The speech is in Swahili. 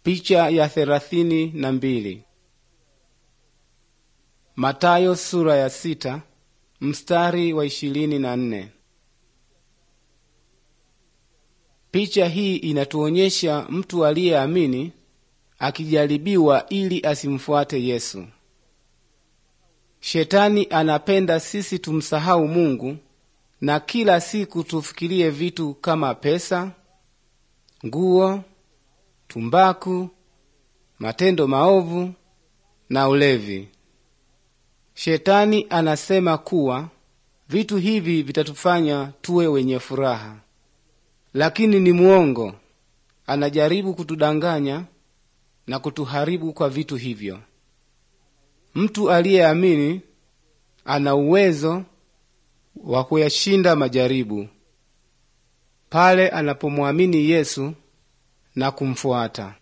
Picha ya thelathini na mbili. Matayo sura ya sita mstari wa ishirini na nne. Picha hii inatuonyesha mtu aliyeamini akijaribiwa ili asimfuate Yesu. Shetani anapenda sisi tumsahau Mungu na kila siku tufikirie vitu kama pesa, nguo, tumbaku, matendo maovu na ulevi. Shetani anasema kuwa vitu hivi vitatufanya tuwe wenye furaha, lakini ni muongo. Anajaribu kutudanganya na kutuharibu kwa vitu hivyo. Mtu aliyeamini ana uwezo wa kuyashinda majaribu pale anapomwamini Yesu na kumfuata.